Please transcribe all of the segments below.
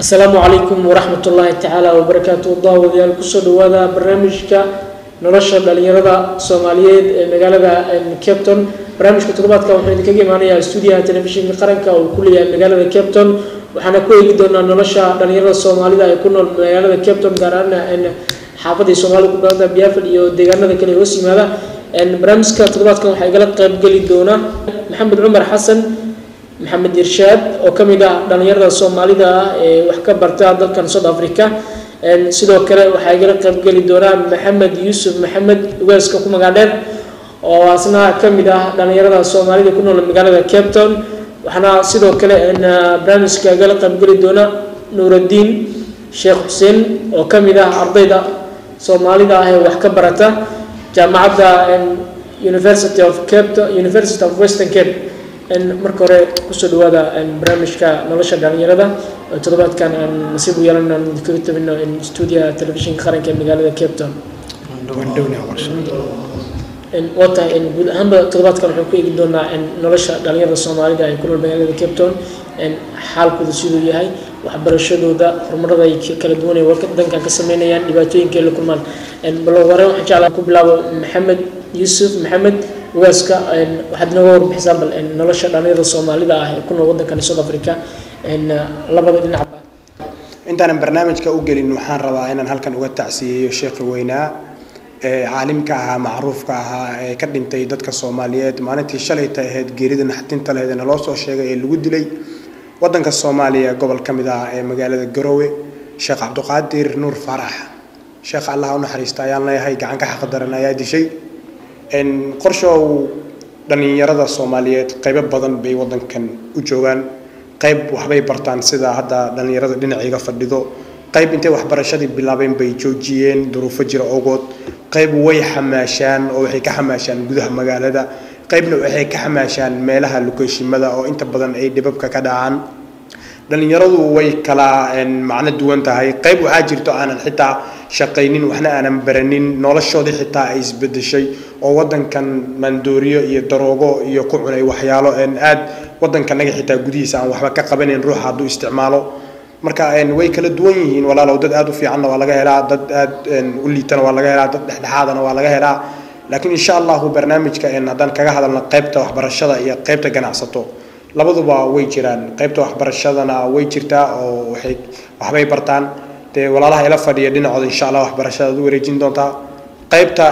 asalaamu calaykum waraxmat ullaahi tacaala wabarakaatu daawadayaal kusoo dhawaada barnaamijka nolosha dhalinyarada soomaaliyeed ee magaalada capton barnaamijka toddobaadka waxuu idinkaga imaanayaa stuudiyaha telefishinka qaranka uu ku leeyahay magaalada capton waxaana ku eegi doonaa nolosha dhalinyarada soomaalida ee ku nool magaalada capton gaar ahaan xaafadii soomaalida ku badanta biafil iyo deegaanada kale hoos yimaada barnaamijka toddobaadkan waxaa igala qaybgeli doona maxamed cumar xasan maxamed irshaad oo ka mid ah dhalinyarada soomaalida ah ee wax ka barta dalkan south africa sidoo kale waxaa igala qaybgeli doonaa maxamed yuusuf maxamed ugaaska ku magac dheer oo asna ka mid ah dhalinyarada soomaalida ku nool magaalada cape town waxaana sidoo kale barnaamijka igala qaybgeli doona nuuraddiin sheekh xuseen oo ka mid ah ardayda soomaalida ah ee wax ka barata jaamacadda university of cape university of western cape marka hore kusoo dhawaada barnaamijka nolosha dhalinyarada toddobaadkan aan nasiib u yeelan aan kaga tabino stuudiyaha telefishinka qaranka ee magaalada cape town waa tahay guud ahaanba toddobaadkan waxaan ku eegi doonaa nolosha dhalinyarada soomaalida ee ku nool magaalada cape town xaalkooda siduu yahay waxbarashadooda horumarada ay kala duwan ee dankan ka sameynayaan dhibaatooyinka ay la kulmaan bal hore waxaan jeclaa ku bilaabo maxamed yuusuf maxamed ugaaska waxaad inooga warbixisaa bal nolosha dhalinyarada soomaalida ah ee ku nool waddankani south africa labada dhinacba intaanan barnaamijka u gelin waxaan rabaa inaan halkan uga tacsiyeeyo sheekhi weynaa ee caalimka ahaa macruufka ahaa ee ka dhintay dadka soomaaliyeed maalintii shalayta ahayd geerida naxtinta lahayd ee naloo soo sheegay ee lagu dilay waddanka soomaaliya gobol ka mid ah ee magaalada garowe sheekh cabdiqaadir nuur faarax sheekh allah u naxariista ayaan leeyahay gacan ka xaqdaran ayaa dishay qorshow dhallinyarada soomaaliyeed qaybo badan bay waddankan u joogaan qayb waxbay bartaan sida hadda dhallinyarada dhinacayga fadhido qayb intay waxbarashadii bilaabeen bay joojiyeen duruufo jira ogood qayb way xamaashaan oo waxay ka xamaashaan gudaha magaalada qaybna waxay ka xamaashaan meelaha lukeeshimada oo inta badan ay dhibabka ka dhacaan dhallinyaradu way kala macno duwan tahay qayb waxaa jirto aanan xitaa shaqaynin waxna aanan baranin noloshoodii xitaa ay isbedeshay oo waddankan maandooriyo iyo daroogo iyo ku cunay waxyaalo aad waddankanaga xitaa gudihiisa aan waxba ka qabanayn ruuxa hadduu isticmaalo marka way kala duwan yihiin walaalow dad aad u fiicanna waa laga helaa dad aad u liitana waa laga helaa dad dhexdhexaadana waa laga helaa laakiin insha allahu barnaamijka haddaan kaga hadalno qaybta waxbarashada iyo qaybta ganacsato labaduba way jiraan qaybta waxbarashadana way jirtaa oo waxay waxbay bartaan dee walaalaha ila fadhiya dhinacooda insha allah waxbarashada ad u wareejin doontaa qaybta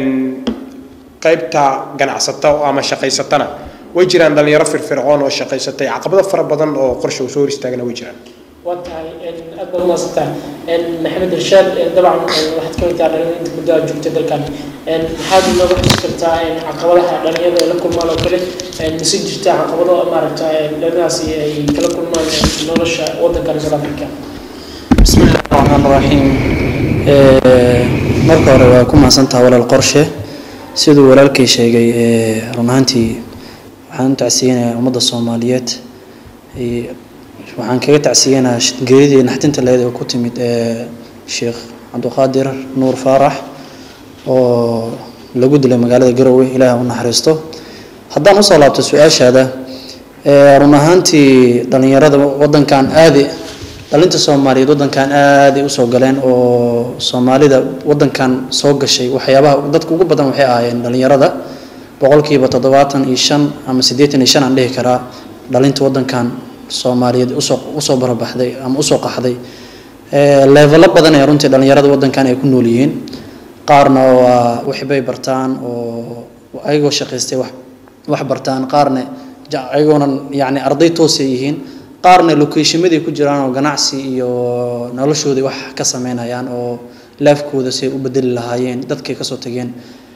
qaybta ganacsato ama shaqaysatana way jiraan dhalinyaro firfircoon oo shaqaysatay caqabado fara badan oo qorsha uu soo hor istaagana way jiraan waa tahay aad baad umaasantaa maxamed irshaad dabcan waxaad ka mid tahay dhalinyaro inta muddo aad joogtay dalkan maxaad inooga xusi kartaa caqabadaha dhalinyarada ay la kulmaan oo kale mise jirta caqabado maaragta dhalinaasi ay kala kulmaan nolosha waddankani south africa bismillahi raxmaan raxiim marka hore waa ku mahadsantaha walaal qorshe siduu walaalkay sheegay run ahaantii waxaan u tacsiyeynayaa ummadda soomaaliyeed waxaan kaga tacsiyeynayaa geeridii naxtinta leed oo ku timid sheekh cabdiqaadir nuur faarax oo lagu dilay magaalada garowe ilaaha u naxariisto haddaan usoo laabto su-aashaada run ahaantii dhallinyarada waddankan aadi dhalinta soomaaliyeed waddankan aaday usoo galeen oo soomaalida waddankan soo gashay waxyaabaha dadka ugu badan waxay ahaayeen dhallinyarada boqolkiiba toddobaatan iyo shan ama siddeetan iyo shan aan dhihi karaa dhalinta waddankan soomaaliyeed usoo usoo barabaxday ama usoo qaxday leevelo badan ee runtii dhallinyarada waddankan ay ku nool yihiin qaarna waa waxbay bartaan oo ayagoo shaqaystay wax wax bartaan qaarna ayagoonan yacni arday toosay yihiin qaarna lokeeshimaday ku jiraan oo ganacsi iyo noloshoodii wax ka sameynayaan oo laafkooda say u bedeli lahaayeen dadkay kasoo tageen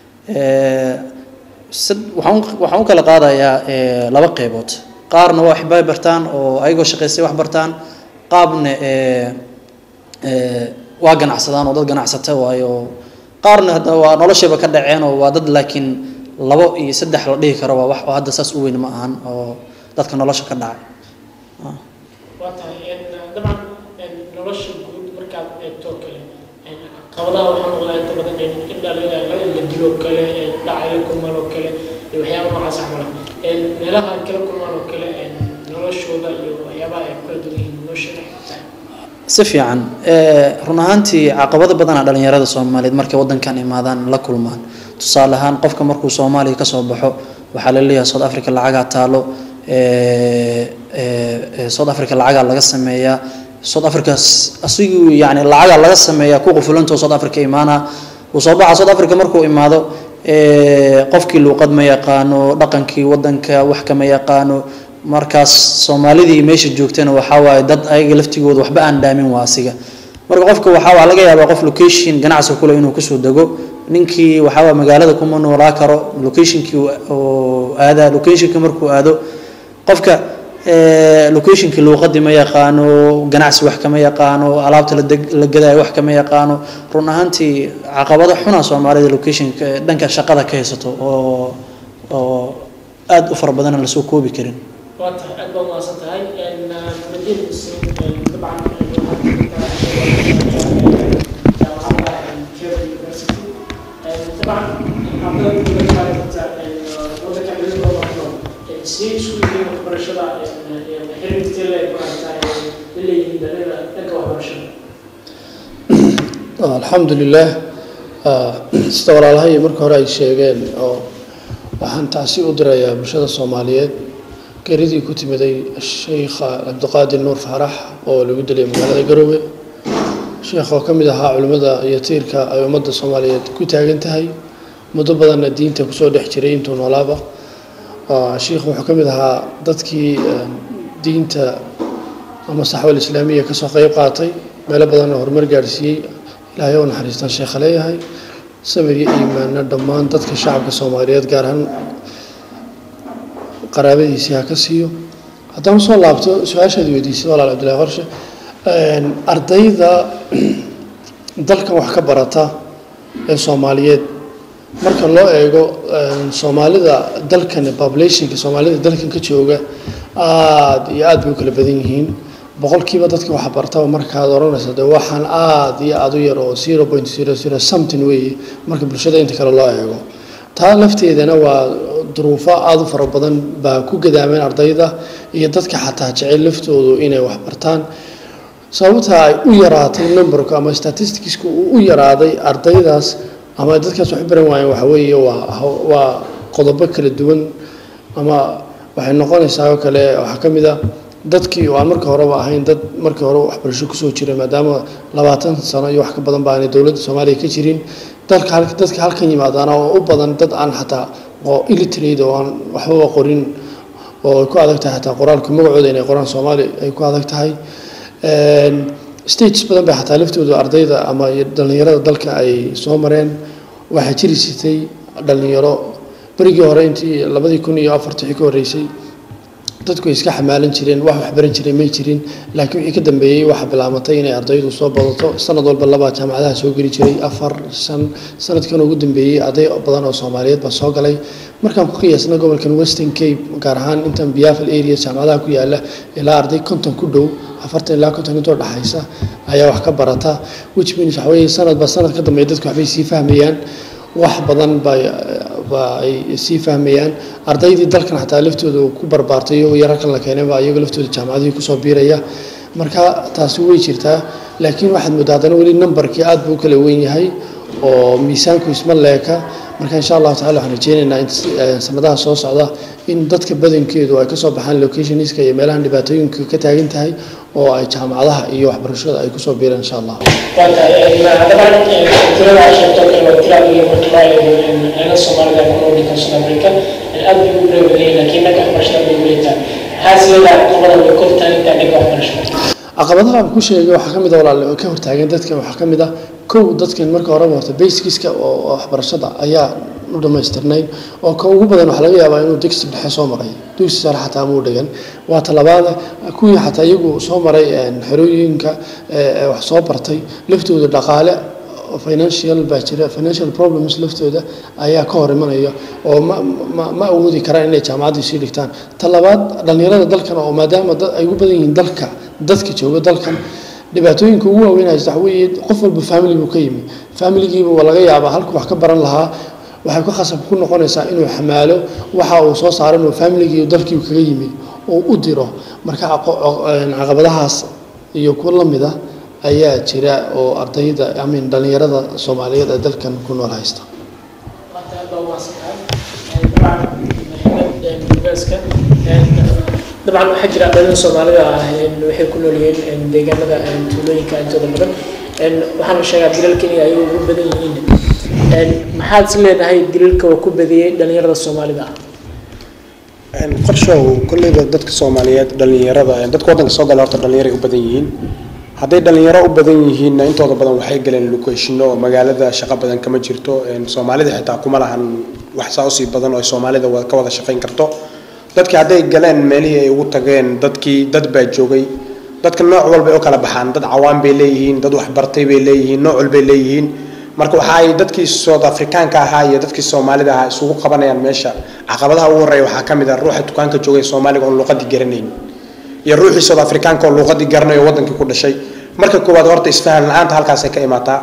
waxaan u kala qaadayaa laba qeybood qaarna waa waxbay bartaan oo ayagoo shaqaystay wax bartaan qaabna waa ganacsadaan oo dad ganacsata waayo qaarna hadda waa noloshayba ka dhaceen oo waa dad laakiin labo iyo saddex la dhihi karo waa wax oo hadda saas u weyn ma ahan oo dadka nolosha ka dhacay waa tahay dabcan nolosha guud markaad eegto kale caqabadaha waxaa noqdaa inta badan in dhalinyarada la dilo kale dhacay la kulmaan oo kale iyo waxyaaba noocaas camala meelaha ay kala kulmaan oo kale noloshooda iyo waxyaabaha ay kala duwan yihiin nolosha si fiican run ahaantii caqabado badana dhalinyarada soomaaliyeed markay wadankan imaadaan la kulmaan tusaale ahaan qofka markuu soomaaliya kasoo baxo waxaa la leeyahay south africa lacagaa taalo south africa lacagaa laga sameeyaa south africa asigu yani lacagaa laga sameeyaa ku qufulantoo south africa imaana uu soo baxa south africa markuu imaado qofkii luuqad ma yaqaano dhaqankii wadanka wax kama yaqaano markaas soomaalidii meesha joogtana waxaa waaye dad ayaga laftigooda waxba aan dhaamin waa asiga marka qofka waxaa laga yaabaa qof location ganacsi kule inuu kusoo dego ninkii waxaa magaalada kuma noolaa karo locationkii oo aadaa locationka markuu aado qofka locationkii luuqadii ma yaqaano ganacsi wax kama yaqaano alaabta la gadaayo wax kama yaqaano run ahaantii caqabado xuna soomaalida locationka dhanka shaqada ka haysato oo oo aada u fara badana lasoo koobi karin waa tahay aad baa umahadsan tahay madina muslim dabcan sidee isku yihiin waxbarashada xiriirkii le leeyihiin dhalida dhanka waxbarashada alxamdu lilah sida walaalahay marka hore ay sheegeen oo waxaan tacsi u dirayaa bulshada soomaaliyeed geridii ku timiday sheikha cabdiqaadir nuur faarax oo lagu dilay magaalada garoowe sheekh oo ka mid ahaa culimmada iyo tiirka ay ummadda soomaaliyeed ku taagan tahay muddo badanna diinta kusoo dhex jiray intuu noolaaba sheikhu wuxuu ka mid ahaa dadkii diinta ama saxwal islaamiya kasoo qeyb qaatay meelo badanna horumar gaadhsiiyey ilaahay oo naxariistaan sheekha leeyahay samir iyo iimaanna dhammaan dadka shacabka soomaaliyeed gaar ahaan qaraabadiisii ha ka siiyo haddaan usoo laabto su-aashaad weydiisay walaal cabdillahi qorshe ardayda dalkan wax ka barata ee soomaaliyeed marka loo eego soomaalida dalkan populationka soomaalida dalkan ka jooga aada iyo aada bay u kala badan yihiin boqolkiiba dadka wax bartaba markaad odhanaysa de waxaan aada iyo aada u yar oo zero point zero zero something weeye marka bulshada inta kale loo eego taa lafteedana waa duruufo aada u fara badan baa ku gadaameen ardayda iyo dadka xataa jecel laftoodu inay wax bartaan sababta ay u yaraatay numberku ama statisticsku uu u yaraaday ardaydaas ama dadkaas wax baran waayeen waxa weeye waa waa qodobo kala duwan ama waxay noqonaysaa oo kale waxaa ka mid a dadkii oo aan marka horeba ahayn dad markii hore waxbarasho kusoo jira maadaama labaatan sano iyo wax ka badan ba aanay dowladda soomaaliya ka jirin dalka dadka halkan yimaadaana oo u badan dad aan xataa oo illiterate oo aan waxbaba qorin oo ay ku adag tahay xataa qoraalka magacooda inay qoraan soomaali ay ku adag tahay stages badan bay xataa laftooda ardayda ama dhallinyarada dalka ay soo mareen waxaa jiri jirtay dhallinyaro berigii hore intii labadii kun iyo afartii ka horreysay dadku ay iska xamaalan jireen wax waxbaran jiray may jirin laakiin wixii ka dambeeyey waxaa bilaamatay inay ardaydu soo badato sanad walba labaa jaamacadaha soo geli jiray afar shan sanadkan ugu dambeeyey arday badan oo soomaaliyeed baa soo galay markaan ku qiyaasna gobolkan western cape gaar ahaan intan biafal area jaamacadaha ku yaala ilaa arday konton ku dhow afartan ilaa konton intoo dhexaysa ayaa wax ka barata which means waxa weeye sanadba sanad ka dambeeya dadku waxbay sii fahmayaan wax badan bay ba ay sii fahmayaan ardaydii dalkan xataa laftooda ku barbaartay iyagoo yararkan la keenay baa iyagoo laftooda jaamacadihii kusoo biiraya marka taasi way jirtaa laakiin waxaad moodaa haddana weli numberkii aad buu u kala weyn yahay oo miisaanku isma leeka marka insha allahu tacala waxaan rajeynaynaa in sanadaha soo socda in dadka badankeedu ay kasoo baxaan locationska iyo meelahan dhibaatooyinka ka taagan tahay oo ay jaamacadaha iyo waxbarashada ay kusoo biiraan insha allah dabcan tirada ay sheegto kale waa tira adiga marka loo eego anaga soomaalida ku nool dalka south africa aad bay ugu reebaday laakiin dhanka waxbarashada bay uleetaa maxaa sideeda caqabada way kor taagantaa dhanka waxbarashada caqabadaha aan ku sheegay waxaa ka mid a walaal ka hortaagan dadkan waxaa ka mid ah kow dadkan marka horeba horta basicska oo waxbarashada ayaa u dhammaystirnayn oo ka ugu badan waxaa laga yaabaa inuu dugsi dhexe soo maray dugsi sare xataa muu dhigan waa talabaada kuwii xataa iyagu soo maray xerooyinka wax soo bartay laftooda dhaqaale financial baa jira financial problems laftooda ayaa ka hor imanaya oo ma ma ma awoodi karaan inay jaamacaddii sii dhigtaan talabaad dhallinyarada dalkan oo maadaama dad ay ugu badan yihiin dalka dadka jooga dalkan dhibaatooyinka ugu waaweyn haysta waxa weeye qof walba family buu ka yimi familigiiba waa laga yaabaa halku wax ka baran lahaa waxay ku khasab ku noqonaysaa inuu xamaalo waxa uu soo saaro inuu familigii dalkii kaga yimi oo u diro marka caqabadahaas iyo kuwa lamid ah ayaa jira oo ardayda amin dhallinyarada soomaaliyeed ee dalkan ku nool haysta dabcan waxaa jira ardayda soomaalida ah waxay ku nool yihiin deegaanada tuulooyinka intooda badan waxaa la sheegaa dilalka inay ayagu ugu badan yihiin maxaad is leedahay dilalka oo ku badiyey dhalinyarada soomaalida ah qorshow kolleyba dadka soomaaliyeed dhalinyarada dadka waddanka soo gala horta dhalinyaray u badan yihiin hadday dhalinyaro u badan yihiinna intooda badan waxay galeen locationo oo magaalada shaqo badan kama jirto soomaalida xitaa kuma lahan wax saa usii badan oo ay soomaalida ka wada shaqayn karto dadkii hadday galeen meelihii ay ugu tageen dadkii dad baa joogay dadka nooc walbay u kala baxaan dad cawaan bay leeyihiin dad waxbartay bay leeyihiin nooc walbay leeyihiin marka waxa ay dadkii south africaanka ahaa iyo dadkii soomaalida ahaa isugu qabanayaan meesha caqabadaha ugu horreeya waxaa ka mid ah ruuxa dukaanka joogay soomaaliga oon luqadii garanayn iyo ruuxii south africaanka oo luqadii garanayo wadankii ku dhashay marka koowaad horta isfahan la-aanta halkaasay ka imaataa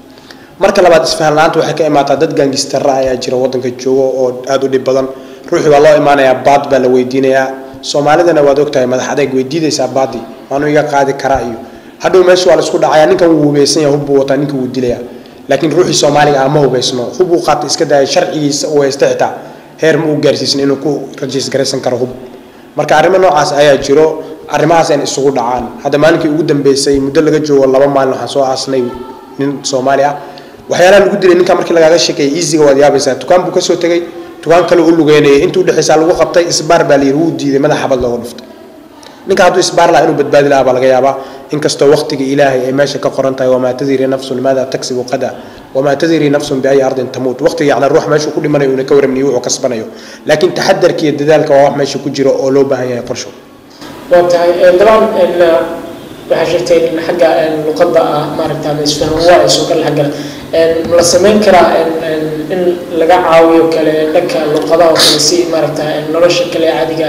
marka labaad isfahan la-aanta waxay ka imaataa dad gaangistara ayaa jira wadanka joogo oo aada u dhib badan ruuxii waa loo imaanayaa baad baa la weydiinayaa soomaalidana waad ogtahay madax adeeg weydiidaysaa baadi waanu iga qaadi karaa iyo hadhow meesha waa la isku dhacayaa ninkan wuu hubeysan yahay hubbuu wataa ninka wuu dilayaa laakiin ruuxii soomaaliga ah ma hubeysno hub uu qaata iska daaya sharcigiisa uu haysta xitaa heer ma uu gaarsiisan inuu ku rajiis garaysan karo hub marka arrimo noocaas ayaa jiro arrimahaas ayna isugu dhacaan hadda maalinkii ugu dambeysay muddo laga joogo laba maalin waxaan soo aasnay nin soomaali ah waxyaalaha lagu dilay ninka markii lagaaga sheekeeyay easyga waad yaabaysaa dukaan buu kasoo tegay dukaan kale u lugeynayay intuu udhexaysaa lagu qabtay isbaar baa la yidhi wuu diiday madax xabad looga dhuftay ninka hadduu isbaar lahaa inuu badbaadi lahaa baa laga yaabaa inkastoo waqtiga ilaahay ay meesha ka qoran tahay wamaa tadiri nafsun maada tagsibu qada wamaa tadiri nafsun biayi ardin tamuut waqtiga yacni ruux meesha ku dhimanayo una ka waramniyo wuxuu kasbanayo laakiin taxadarka iyo dadaalka waa wax meesha ku jiro oo loo baahan yahay qorsho waa tahay dabcan waxaa sheegtay in xagga luqadda ah maaragta ama isfahan waa ay soo kala xaggala ma la samayn karaa in laga caawiyo kale dhanka luqadaha oo kale si maaragta nolosha kale caadiga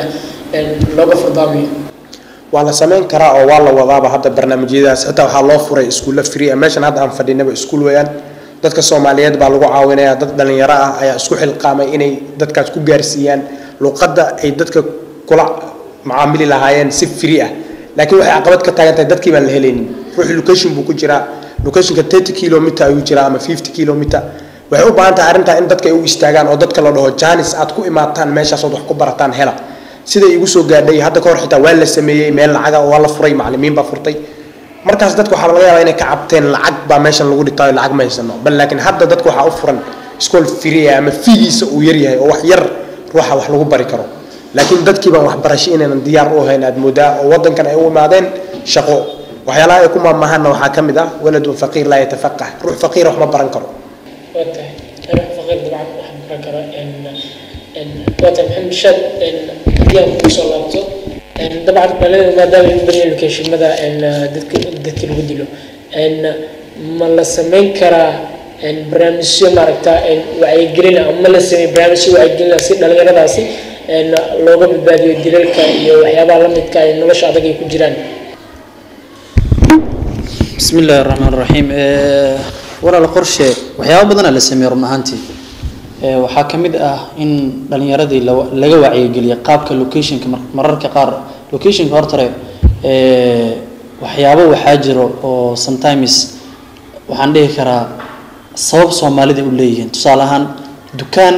looga furdaamiyo waa la samayn karaa oo waa la wadaaba hadda barnaamijyadaas xitaa waxaa loo furay iskuulla free ah meeshan hadda aan fadhinaba iskuul weeyaan dadka soomaaliyeed baa lagu caawinaya dad dhalinyaro ah ayaa isku xilqaamay inay dadkaas ku gaarsiiyaan luqadda ay dadka kula macaamili lahaayeen si free ah laakiin waxay caqabad ka taagan tahay dadkii baan la helaynin ruuxi location buu ku jiraa locationka thirty kilometer ayuu jiraa ama fifty kilometer waxay u baahan tahay arrintaa in dadka ay u istaagaan oo dadka la dhaho janis aad ku imaataan meeshaasood wax ku barataan hela siday igu soo gaadhay hadda ka hor xitaa waa la sameeyey meel lacaga waa la furay macallimiin baa furtay markaas dadka waxaa laga yaabaa inay ka cabteen lacag baa meeshan lagu dhigtaayo lacag ma haysano bal laakiin hadda dadka waxaa u furan school free ama fiigiisa uu yaryahay oo wax yar ruuxa wax lagu bari karo laakiin dadkii baan waxbarasho inaynan diyaar u ahayn aad moodaa oo waddankan ay u imaadeen shaqo waxyaalaha ay ku maamahanna waxaa ka mid ah waladun faqiir laa yatafaqah ruux faqiira wax ma baran karo waa tahay ruux faqiir dabcan wax baran karo waa tahay maxamed shaad haddii aan kugu soo laabto dabcan dhalada maadaama in badan locationmada dadka dadka lagu dilo ma la samayn karaa barnaamijyo maaragta wacyigelin ama ma la sameey barnaamijyo wacyigelin si dhalinyaradaasi looga badbaadiyo dilalka iyo waxyaabaha la midka ay nolosha adag ay ku jiraan بسم الله الرحمن الرحيم ولا القرشة وحياة بدنا لسمي رمنا هانتي waxaa ka mid ah in dhalinyaradii laga wacyigeliya qaabka locationka mararka qaar locationka hortare waxyaabo waxaa jiro oo sometimes waxaan dhihi karaa sabab soomaalida u leeyihiin tusaale ahaan dukaan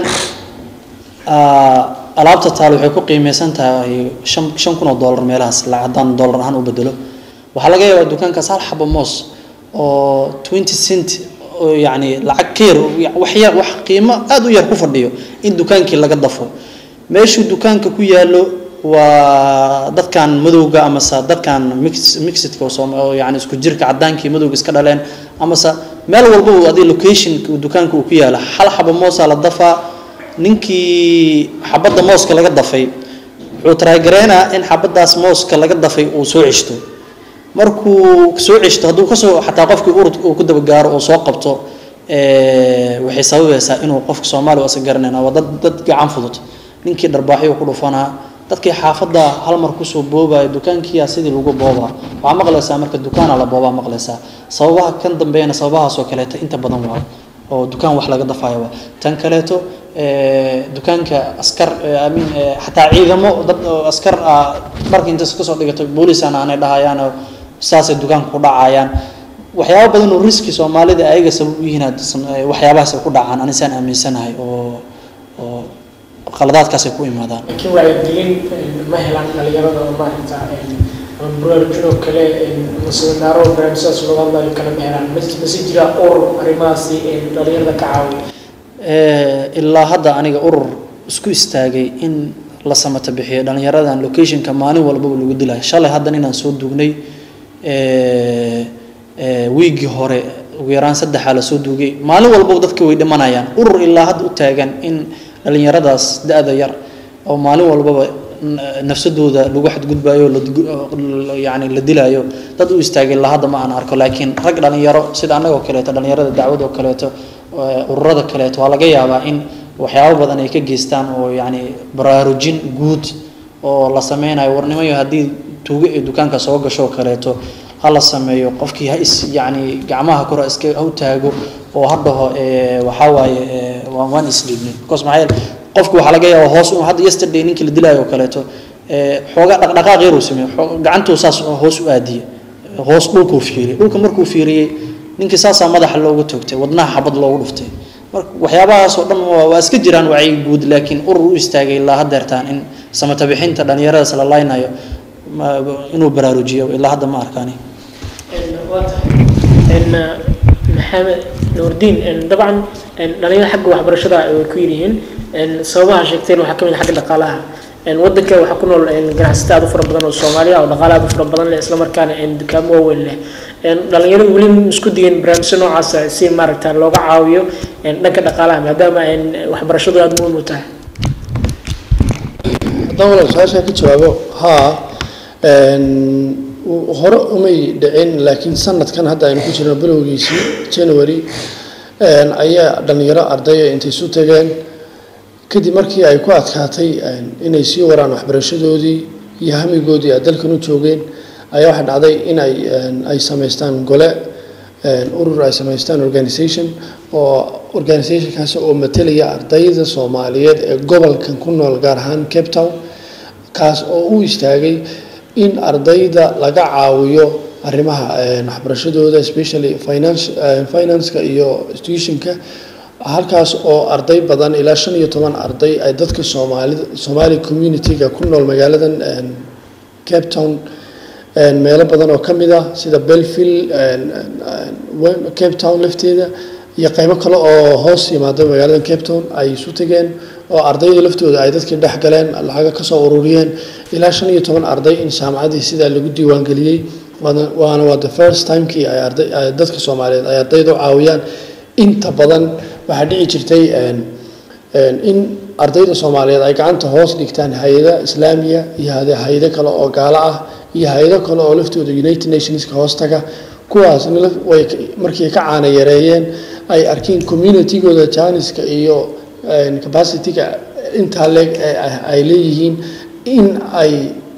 alaabta taal waxay ku qiimeysan tahay shan shan kun oo dollar meelahaas la haddaan dollar ahaan u bedelo waxaa laga yaabaa dukaankaas hal xabo moos oo twenty cent oo yacni lacag ka yar wax yar wax qiimo aada u yar ku fadhiyo in dukaankii laga dafo meeshuu dukaanka ku yaallo waa dadkan madowga amase dadkan mix mixidka oo yani isku jirka cadaankii madowga iska dhaleen amase meel walba uu adi location dukaanka uu ku yaalo hal xabo moosaa la dafaa ninkii xabadda mooska laga dafay wuxuu taraagareynaa in xabaddaas mooska laga dafay uu soo ceshto markuu soo ceshto hadduu kasoo xataa qofkii urud uu ku dabagaaro oo soo qabto waxay sababaysaa inuu qofka soomaaliya asa garanayna waa dad dad gacan fudud ninkii dharbaaxyo ku dhufanaa dadkii xaafadda hal mar kusoo boobaya dukaankiyaa sidii lagu boobaa waxaa maqlaysaa marka dukaana la boobaa maqlaysaa sababaha kan dambeeyana sababahaas oo kaleeto inta badan waa oo dukaan wax laga dafayo waa tan kaleeto dukaanka askar amin xataa ciidamo dad askar ah dharka intaas kasoo dhigato boolisana aanay dhahayaan saasay dukaanka ku dhacayaan waxyaabo badan oo riski soomaalida ayaga sabab u yihiin had- san- eh, waxyaabahaas ay ku dhacaan anisaan aaminsanahay oo oo qaladaadkaas ay ku imaadaan laakiin wacyigelin ma helaan dhalinyarada oo maaragta ama baraarujinoo kale seminaaro barnaamijyadaas looga hadlayo kale ma helaan mas- mase jira urur arrimahaasi dhalinyarada ka caawiya Eh, ilaa hadda aniga urur isku istaagay in la samata bixiyo dhalinyaradan locationka maalin walbaba lagu dilayo shalay haddan inaan soo duugnay eh, eh, wiigii hore ugu yaraan saddexaa la soo duugay maalin walbaba dadka way dhimanayaan urur ilaa hadda u taagan in dhalinyaradaas da-da yar oo maalin walbaba n- nafsadooda lagu xadgudbayo la digu- la- yacni la dilayo dad u istaagay ilaa hadda ma aan arko laakiin rag dhalinyaro sida annagoo kaleeto dhalinyarada dacwad oo kaleeto eh, ururada kaleeto waa laga yaabaa in waxyaabo badan ay ka geystaan oo yacni baraarujin guud oo la sameynayo warnimayo haddii tuugo ee dukaanka soo gasho oo kaleeto ha la sameeyo qofkii ha is yacni gacmaha kor ha iska ha u taago oo ha dhaho eh, waxaa waaye eh, waan waan isdhiibnay because maxaa yeele qofku waxaa laga yaabaa hoos u- hadda yesterday ninkii la dilaayo oo kaleeto eh, xoogaa dhaqdhaqaaq yar uu sameeyo xoo- gacantuu saas hoos u aadiyey hoos dhulkuu fiiriyey dhulka markuu fiiriyey ninkii saasaa madaxa loogu toogtay wadnaha xabad loogu dhuftay marka waxyaabahaas oo dhan waa waa iska jiraan wacyi guud laakiin urur u istaagay ilaa haddeertaan in samata bixinta dhalinyaradaas la laynayo ma- inuu baraarujiyo ilaa hadda ma arkaani waa tahay maxamed nuurdiin dabcan dhalinyarada xagga waxbarashada way ku yiryihiin sababaha sheegteen waxaa kamid ah xagga dhaqaalaha wadanka waxaa ku nool ganacsato aad u fara badan oo soomaaliya oo dhaqaale aad u fara badan leh islamarkaana dukaamo waaweyn leh dhalinyaradu weli ma isku digeen barnaamijyo noocaasa si maaragta looga caawiyo dhanka dhaqaalaha maadaama waxbarashadu aada muhiim u tahay haddaan walaal su-aashaa ka jawaabo haa hore umay dhicin laakiin sanadkan hadda aynu ku jirno bilowgiisii january ayaa dhalinyaro ardaya intay isu tageen kadib markii ay ku adkaatay inay sii waraan waxbarashadoodii iyo hamigoodii ay dalkan u joogeen ayaa waxaa dhacday in ay ay samaystaan gole urur ay samaystaan organisation oo organisationkaas oo matelaya ardayda soomaaliyeed ee gobolkan ku nool gaar ahaan cape town kaas oo u istaagay in ardayda laga caawiyo arrimaha waxbarashadooda especially finance financeka iyo institutionka halkaas oo arday badan ilaa shan iyo toban arday ay dadka soomaalida somali community-ga ku nool magaaladan cape town meelo badan oo ka mid ah sida belville cape town lafteeda iyo qaybo kale oo hoos yimaada magaalada cape town ay isu tageen oo ardayda laftooda ay dadkii dhex galeen lacaga kasoo ururiyeen ilaa shan iyo toban arday in jaamacadii sidaa lagu diiwaangeliyey waana waa the first timekii ay arday dadka soomaaliyeed ay ardayda u caawiyaan inta badan waxaa dhici jirtay in ardayda soomaaliyeed ay gacanta hoos dhigtaan hay-ada islaamiya iyo hay-ado kale oo gaalo ah iyo hay-ado kale oo laftooda united nationska hoostaga kuwaasna way markii ka caana yareeyeen ay arkeen communitygooda janiska iyo capacityga intaa leeg ay leeyihiin in ay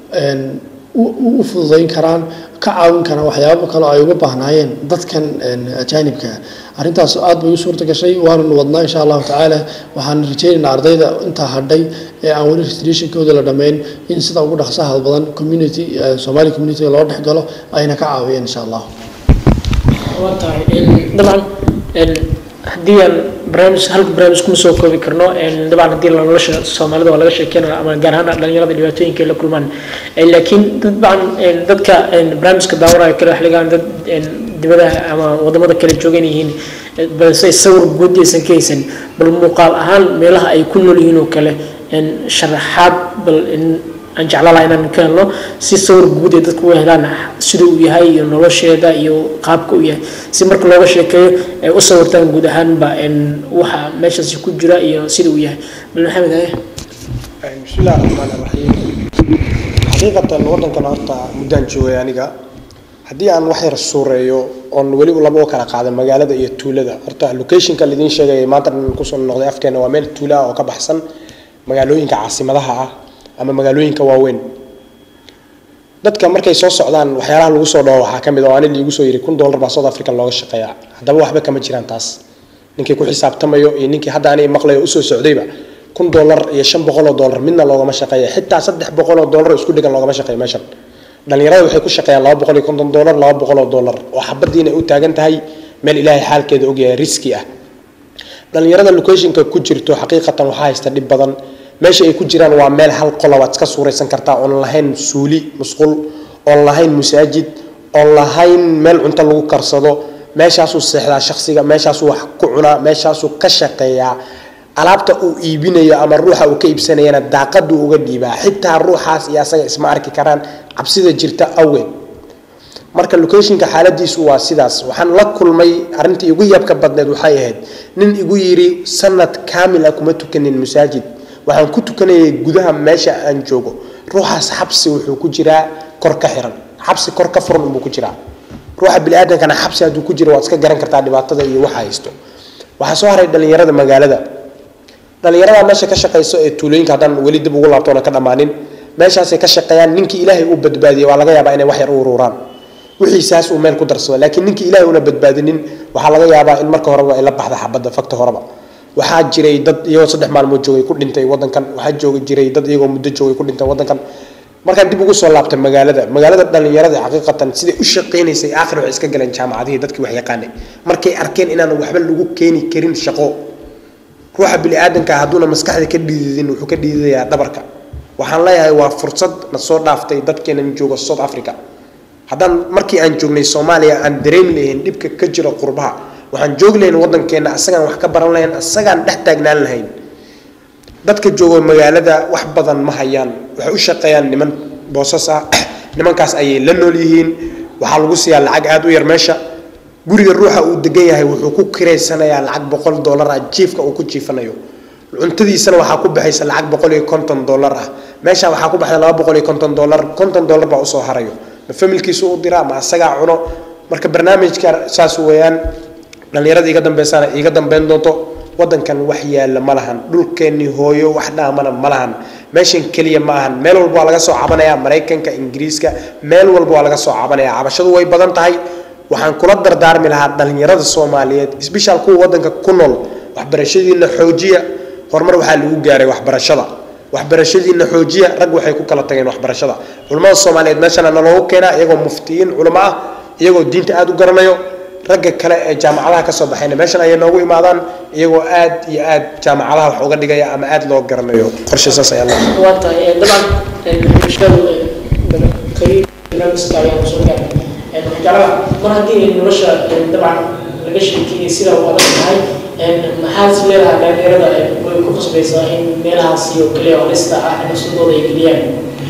u fududayn karaan ka caawin karaan waxyaabo kale oo ay uga baahnaayeen dadkan ajaanibka arrintaas aad bay u suurta gashay waananu wadnaa insha allahu tacaala waxaan rajaynaynaa ardayda intaa hadhay ee aan weli registrationkooda la dhammayn in sida ugu dhaqsaha badan community somali community loo dhex galo ayna ka caawiyeen insha allah waa tahay dabcan haddii aan barnaamij halka barnaamij kuma soo koobi karno dabcan haddii la nolosha soomaalida waa laga sheekeynaya ama gaar ahaan dhalinyarada dhibaatooyinka ay la kulmaan laakiin dabcan dadka barnaamijka daawanaya kale wax lagaan dad dibadaha ama wadamada kale joogan yihiin balse sawir guud aysan ka haysan bal muuqaal ahaan meelaha ay ku nool yihiin oo kale sharaxaad bal aan jeclaan lahaa inaan ka helno si sawir guud ee dadku u helaan sida uu yahay iyo nolosheeda iyo qaabka uu yahay si marka looga sheekeeyo ay u sawirtaan guud ahaanba waxa meeshaasi ku jira iyo sida uu yahay bal maxamed haye بسم الله الرحمن الرحيم حقيقة ودنكن horta muddaan joogay aniga haddii aan wax yar suureeyo oon weli laba u kala qaada magaalada iyo tuulada horta locationka laidin sheegay maanta dhan kusoo noqday afkeena waa meel tuula ah oo ka baxsan magaalooyinka caasimadaha ah ama magaalooyinka waaweyn dadka markay soo socdaan waxyaalaha lagu soo dhawo waxaa ka mid oo ani liigu soo yiri kun dollar baa south africa looga shaqeeyaa haddaba waxba kama jiraan taas ninkii ku xisaabtamayo iyo ninkii hadda ani maqlayo usoo socdayba kun dollar iyo shan boqol oo dollar midna loogama shaqeeya xitaa saddex boqol oo dollar isku dhigan loogama shaqeeyo meeshan dhalinyarada waxay ku shaqeeyaan laba boqol iyo konton dollar laba boqol oo dollar oo xabadii inay u taagan tahay meel ilaahay xaalkeeda ogyahay riski ah dhalinyarada locationka ku jirto xaqiiqatan waxaa haysta dhib badan meesha ay ku jiraan waa meel hal qola waad iska suuraysan kartaa oon lahayn suuli musqul oon lahayn masaajid oon lahayn meel cunto lagu karsado meeshaasuu seexdaa shaksiga meeshaasuu wax ku cunaa meeshaasuu ka shaqeeyaa alaabta uu iibinayo ama ruuxa uu ka iibsanayana daaqaduu uga dhiibaa xitaa ruuxaas iyo asaga isma arki karaan cabsida jirta awgeed marka locationka xaaladiisu waa sidaas waxaan la kulmay arrintii igu yabka badneed waxay ahayd nin igu yidhi sanad kaamil ah kuma tukanin masaajid waxaan ku tukanayay gudaha meesha aan joogo ruuxaas xabsi wuxuu ku jiraa kor ka xiran xabsi kor ka furan unbuu ku jiraa ruuxa biniaadamkana xabsi hadduu ku jiro waad iska garan kartaa dhibaatada iyo waxa haysto waxaa soo haray dhalinyarada magaalada dhalinyarada meesha ka shaqayso ee tuulooyinka haddaan weli dib ugu laabtoona ka dhammaanin meeshaasay ka shaqeeyaan ninkii ilaahay uu badbaadiyey waa laga yaabaa inay wax yar u ururaan wixiisaas uu meel ku darsado laakiin ninkii ilaahay una badbaadinin waxaa laga yaabaa in marka horeba ay la baxda xabadda fakta horeba waxaa jiray dad iyagoo saddex maalmood joogay ku dhintay wadankan waxaa jooga jiray dad iyagoo muddo joogay ku dhintay wadankan markaan dib ugu soo laabtay magaalada magaalada dhalinyarada xaqiiqatan siday u shaqaynaysay aakhir waxay iska galeen jaamacadihii dadkii wax yaqaanay markay arkeen inaan waxba lagu keeni karin shaqo ruuxa biniaadanka hadduuna maskaxda ka dhiididin wuxuu ka dhiididayaa dhabarka waxaan leeyahay waa fursad na soo dhaaftay dadkeenan jooga south africa haddaan markii aan joognay soomaaliya aan dareemi lahayn dhibka ka jira qurbaha waxaan joogi lahayn waddankeena asagaan wax ka baran lahayn asagaan dhex taagnaan lahayn dadka jooga magaalada wax badan ma hayaan waxay u shaqeeyaan niman boosas ah nimankaas ayay la nool yihiin waxaa lagu siiyaa lacag aada u yar meesha guriga ruuxa uu degan yahay wuxuu ku kiraysanayaa lacag boqol dollar ah jiifka uu ku jiifanayo cuntadiisana waxaa ku baxaysa lacag boqol iyo konton dollar ah meesha waxaa ku baxda laba boqol iyo konton dollar konton dollar baa usoo harayo ma familkiisu u diraa ma asagaa cuno marka barnaamijka saas weeyaan dhalinyarada iga dambeysana iga dambeyn doonto wadankan wax yaalla ma lahan dhulkeennii hooyo wax dhaamana ma lahan meeshan keliya ma ahan meel walba waa laga soo cabanayaa maraykanka ingiriiska meel walba waa laga soo cabanaya cabashadu way badan tahay waxaan kula dardaarmi lahaa dhalinyarada soomaaliyeed isbishaal kuwa wadanka ku nool waxbarashadiina xoojiya horumar waxaa lagu gaaray waxbarashada waxbarashadiina xoojiya rag waxay ku kala tageen waxbarashada culimmada soomaaliyeed meeshana naloogu keenaa iyagoo muftiyiin culimo ah iyagoo diinta aada u garanayo ragga kale ee jaamacadaha kasoo baxayna meeshan ayay noogu imaadaan iyagoo aad iyo aad jaamacadaha wax uga dhigaya ama aada loo garanayo qorshe saas ayaa loo waa tahay dabcan bulshadu barnaamijka ayaan kusoo gaarnay waxgalada mar haddii nolosha dabcan laga sheekeeyay sida u adag tahay maxaad is leedahay dhalinyarada way ku qasbaysaa in meelahaas iyo kaliya halista ah nafsadooda ay geliyaan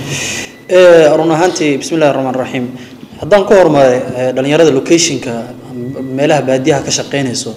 run ahaantii bismi illahi raxmaan raxiim haddaan ku horumaray dhalinyarada locationka meelaha baadiyaha ka shaqeynayso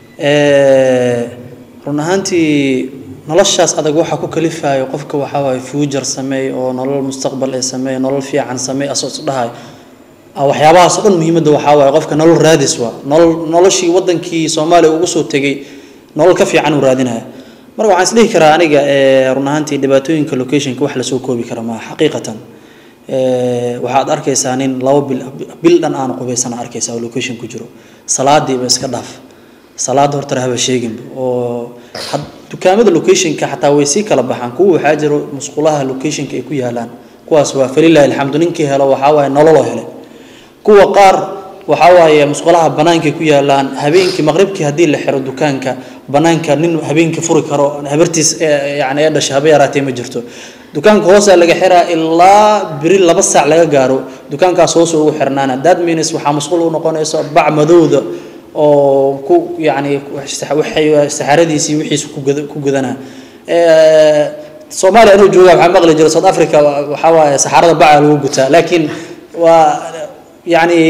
run ahaantii noloshaas adag waxaa ku kalifayo qofka waxaa waaye future sameey oo nolol mustaqbal ee sameey nolol fiican sameey asoo is dhahay waxyaabahaas oo dhan muhiimadda waxaa waaye qofka nolol raadis waa nolol noloshii wadankii soomaaliya ugu soo tegay nolol ka fiican uu raadinaya marka waxaan isdhihi karaa aniga run ahaantii dhibaatooyinka locationka wax lasoo koobi kara maaha xaqiiqatan waxaad arkaysaa nin laba bil bil dhan aan qubaysana arkaysaa oo location ku jiro salaadiiba iska dhaaf salaada horta haba sheeginba oo dukaamada locationka xataa way sii kala baxaan kuwa waxaa jiro musqulaha locationka ay ku yaalaan kuwaas waa falilahi alxamdu ninkii helo waxaa waaye nololoo hele kuwa qaar waxaa waaye musqulaha banaanka ku yaalaan habeenkii maqribkii haddii la xiro dukaanka banaanka nin habeenkii furi karo habartiis yani ee dhashay haba yaraatee ma jirto dukaanka hoosaa laga xiraa ilaa beri laba saac laga gaaro dukaankaas hoos ugu xirnaana that means waxaa masquul u noqonaysa bac madowda oo ku yani waxay saxaradiisii wixiisa ku gudanaa soomaaliya inuu jooga waxaa maqli jira south africa waxaa waaye saxarada baca lagu gutaa laakiin waa yani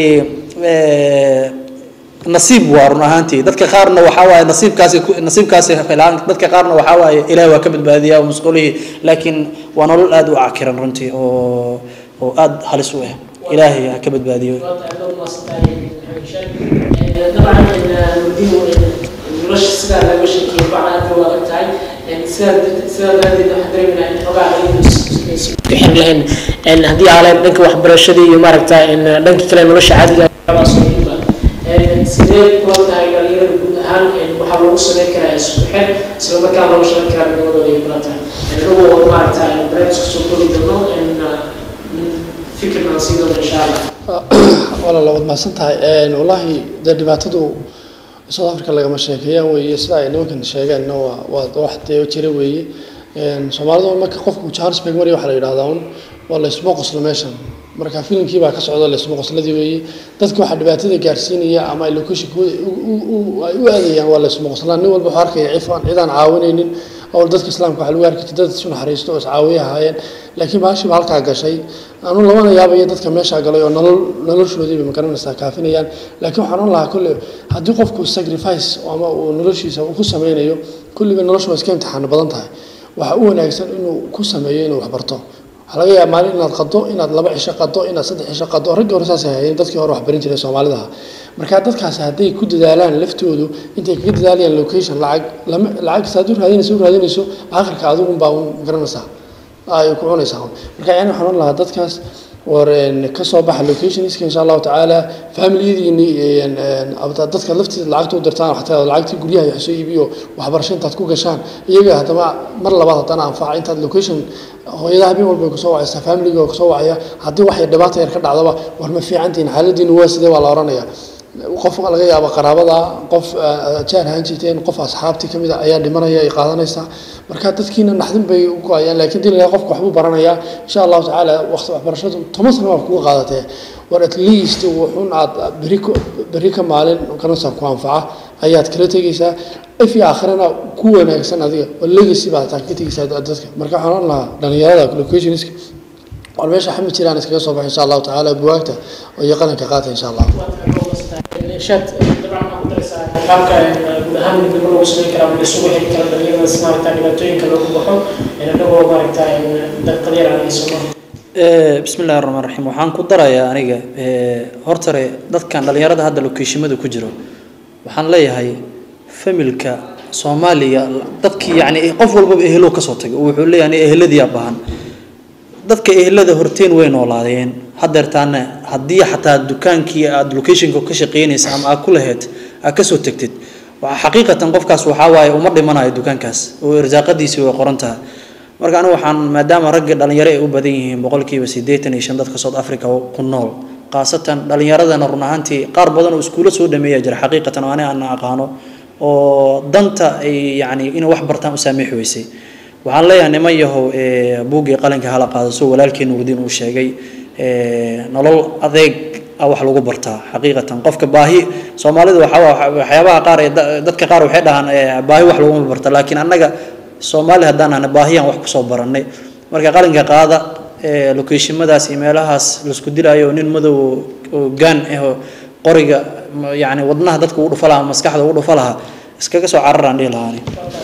nasiib waa run ahaantii dadka qaarna waxaa waaye nasiibkaasi nasiibkaasi helaan dadka qaarna waxaa waaye ilaahi waa ka badbaadiyaa masquulihii laakiin waa nolol aada u cakiran runtii oo oo aada halis u ah ilaahay ha ka badbaadiyo dabcan mudimu nolosha sidaa laga sheekeyay bacda aad u adag tahay sidaa sidaa daraaddeed waxaan dareeminaa in xogaa bixin lahayn haddii aaleen dhanka waxbarashadii iyo maaragta dhanka kale nolosha caadiga sidee kula tahay dhalinyarada guud ahaan waxaa lagu sameyn karaa isku xir isla markaa looga shaqeyn karaa midnimadooda ay kula tahay anagoo maaragta barnaamijka soo koobi doono fikirna sii doona insha allah walaala waad mahadsan tahay wallaahi dee dhibaatadu south africa lagama sheekeeyaan weeye sida ay nimankan sheegeenna waa waa wax dee jira weeye soomaalida marka qofku johannesburg marya waxaa la yidhahdaa un waa laysma qoslo meeshan marka filimkii baa ka socda laysma qosladii weeye dadka waxaa dhibaatada gaarsiinaya ama ay locationkooda ay u aadayaan waa laysma qoslaan nin walba wuxuu arkaya cifaan cidaan caawinaynin awal dadka islaamka waxaa lagu arki jiray dad isu naxariisto oo iscaawiya ahaayeen laakiin baashiba halkaa gashay anu labana yaabaya dadka meeshaa galay oo nolol noloshoodiiba magaranaysaa kaafinayaan laakiin waxaan oran lahaa kolle haddii qofku sacrifice ama uu noloshiisa uu ku sameynayo kulliba noloshu waa iska imtixaano badan tahay waxaa u wanaagsan inuu ku sameeyo inuu waxbarto waxaa laga yaaba maalin inaad qado inaad laba cisho qado inaad saddex cisho qado raggii hore saasay hayeen dadkii hore wax barin jiray soomaalidaha marka dadkaasi hadday ku dadaalaan laftoodu intay kaga dadaalayaan location lacag lama lacag saad u raadinayso u raadinayso aakhirka adigun baa un garanaysaa ay ku cunaysaa marka yani waxaan oran lahaa dadkaas war ka soo baxa locationska insha allahu tacaala familiyadiini dadka laftiisa lacagta u dirtaan xataa lacagtii guryaha wax soo iibiyo waxbarasho intaad ku gashaan iyaga haddaba mar labaad haddana anfaca intaad location hooyada habeen walba kusoo wacaysaa familiga kusoo wacaya haddii wax yar dhibaata yar ka dhacdaba war ma fiicantihin xaaladiinu waa sidee waa la oranaya qof laga yaabo qaraabada qof jaar ahaan jirteen qof asxaabtii kamid a ayaa dhimanaya ay qaadanaysaa marka dadkiina naxdin bay u go-ayaan laakiin dii lagaa qofka waxbuu baranayaa insha allahu tacaala waqti waxbarashadu toban sano waa kuga qaadatee war at least wuxun aad beri beri ka maalin garanaysaa ku anfaca ayaad kala tegaysaa if iyo aakhirana ku wanaagsan adiga oo legacy baad taa ka tegaysaa dadka marka waxaan oran lahaa dhalinyarada locationska war meesha xamid jiraan iskaga soo baxo insha allahu tacaala buwaagta iyo qaranka qaata insha allah shaad dabcan waxaa ku daraysaa qaabka guud ahaan midnimo lagu samayn karaa ama isugu xiri kara dhalinyaradaas maaragta dhibaatooyinka loogu baxo inagoo maaragta daqadyar aan hayso bismi illahi raxmaan raxiim waxaan ku darayaa aniga hortare dadkan dhalinyarada hadda lokeeshimada ku jiro waxaan leeyahay familka soomaaliya dadkii yani qof walbaba ehelo kasoo tagay oo wuxuu leeyahay eheladiyaa bahan dadka ehelada horteen way noolaadeen hadeertaana haddii xataa dukaankii aad locationka ka shaqeynaysa ama aad ku lahayd aad kasoo tegtid xaqiiqatan qofkaas waxaa waaye uma dhimanayo dukaankaas oo irsaaqadiisii way qoran tahay marka anigu waxaan maadaama ragga dhalinyaro ay u badan yihiin boqolkiiba siddeetan iyo shan dadka south africa ku nool khaasatan dhalinyaradana run ahaantii qaar badan oo iskuulo soo dhameeya jira xaqiiqatan oo ani aan aqaano oo danta ay yani inay wax bartaan u saamixi weysay waxaan leeyahay niman yahow buuggii qalinka hala qaado soo walaalkii nuurdiin uu sheegay nolol adeeg a wax lagu bartaa xaqiiqatan qofka baahi soomaalida waxaa waxyaabaha qaar ee dadka qaar waxay dhahaan baahi wax laguma barta laakiin annaga soomaali haddaan ahna baahiyaan wax kusoo barannay marka qalinka qaada lokeeshimadaas iyo meelahaas laisku dilaayo nin madow oo gaan ah qoriga yani wadnaha dadka ugu dhufa lahaa maskaxda ugu dhufa lahaa iskaga soo cararaan dhihi lahaani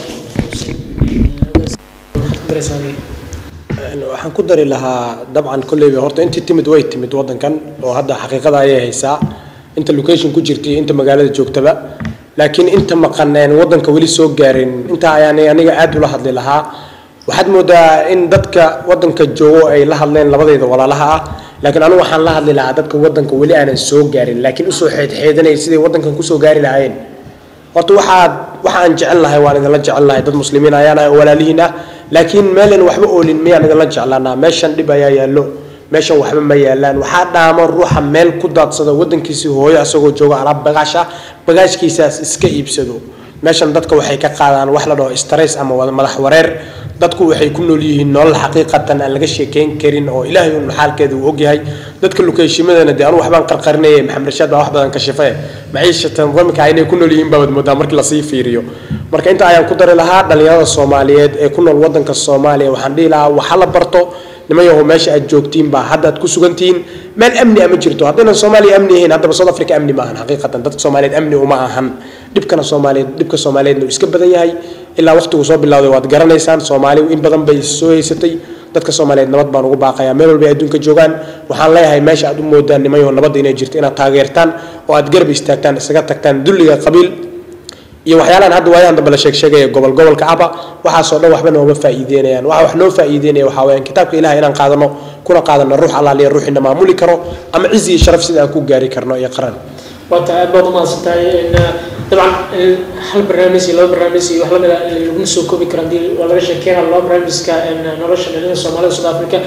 waxaan ku dari lahaa dabcan kolleyba horta intii timid way timid waddankan oo hadda xaqiiqada ayay haysaa inta location ku jirta iyo inta magaalada joogtaba laakiin inta maqaneen waddanka weli soo gaarin intaa ayaan aniga aad ula hadli lahaa waxaad moodaa in dadka waddanka joogo ay la hadleen labadayda walaalaha ah laakiin anigu waxaan la hadli lahaa dadka waddanka weli aanan soo gaarin laakiin usoo xeedxeedanaya siday waddankan kusoo gaari lahaayeen horta waxaad waxa aan jecel lahay waan idinla jecel lahay dad muslimiin ayaan ahay oo walaalihiin ah laakiin meelan waxba oolin miyaan idinla jeclaanaa meeshan dhib ayaa yaallo meeshan waxba ma yaalaan waxaa dhaamo ruuxa meel ku daadsada waddankiisii hooyo asagoo jooga alaab bagaasha bagaashkiisaas iska iibsado meeshan dadka waxay ka qaadaan wax la dhaho stress ama madax wareer dadku waxay ku nool yihiin nolol xaqiiqatan aan laga sheekeyn karin oo ilaahay un xaalkeeda uu ogyahay dadka lukeeshimadana dee anu waxbaan qarqarinaya maxamed rashaad baa wax badan ka shife maciishatan ramika inay ku nool yihiin baabad moodaa markii lasii fiiriyo marka inta ayaan ku dari lahaa dhalinyarada soomaaliyeed ee ku nool waddanka soomaaliya waxaan dhihi lahaa waxa la barto niman yahow meesha aad joogtiin baa hadda aad ku sugantihiin meel amni ama jirto haddaynan soomaaliya amni ahayn haddaba south africa amni ma ahan xaqiiqatan dadka soomaaliyeed amni uma ahan dhibkana soomaaliyeed dhibka soomaaliyeedna uu iska badan yahay ilaa waqtigu soo bilowday waad garanaysaan soomaaliyu in badan bay soo haysatay dadka soomaaliyeed nabad baan ugu baaqayaa meel walba ay adduunka joogaan waxaan leeyahay meesha aad u moodaan niman yahow nabadda inay jirto inaad taageertaan oo aad garab istaagtaan isaga tagtaan dulliga qabiil iyo waxyaalahan hadda waayahan dambe la sheeg sheegaya gobol gobolka ahba waxaasoo dhan waxba nooma faa'iideynayaan waxa wax noo faa'iideynaya waxaa weyaan kitaabka ilaah inaan qaadano kuna qaadano ruux allaaliya ruuxina maamuli karo ama cizi iyo sharaf sida aan ku gaari karno iyo qaran waata aad baad umahadsan tahay dabcan hal barnaamij iyo laba barnaamij iyo wax lamid a laguma soo koobi karo hadii waa laga sheekeynaa laba barnaamijka nolosha dhalinyada soomaalida south africa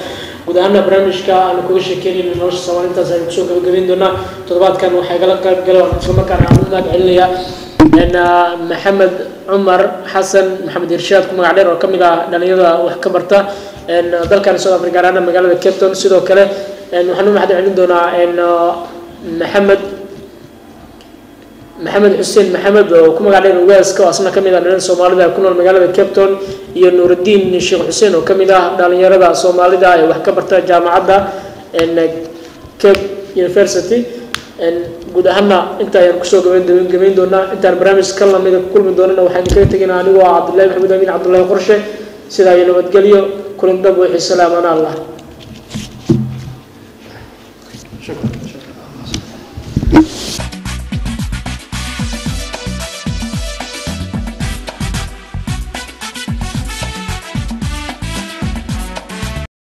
guud ahaana barnaamijka aanu kaga sheekeynayna nolosha soomaali intaas aynu kusoo gabagabayn doonaa toddobaadkan waxaa igala qayb gala waan islamarkaana aan u mahad celinayaa maxamed cumar xasan maxamed irshaad ku magac dheer oo kamid ah dhalinyarada wax ka barta dalkan south africa gaar ahaan magaalada cape town sidoo kale waxaan u mahad celin doonaa maxamed maxamed xuseen maxamed oo ku magac dheer ugaaska oo asna kamid ah dhalin soomaalida ku nool magaalada cape town iyo nuurudiin sheekh xuseen oo kamid ah dhalinyarada soomaalida ee wax ka barta jaamacadda cape university guud ahaana inta ayaan kusoo gabayn doonaa intaan barnaamij ka lamida ku kulmi doonana waxaan kaga tegaynaa anigoo ah cabdullahi maxamed amiin cabdullahi qorshe sidaa iyo nabadgelyo kulan dab wixii salaamana allah شكرا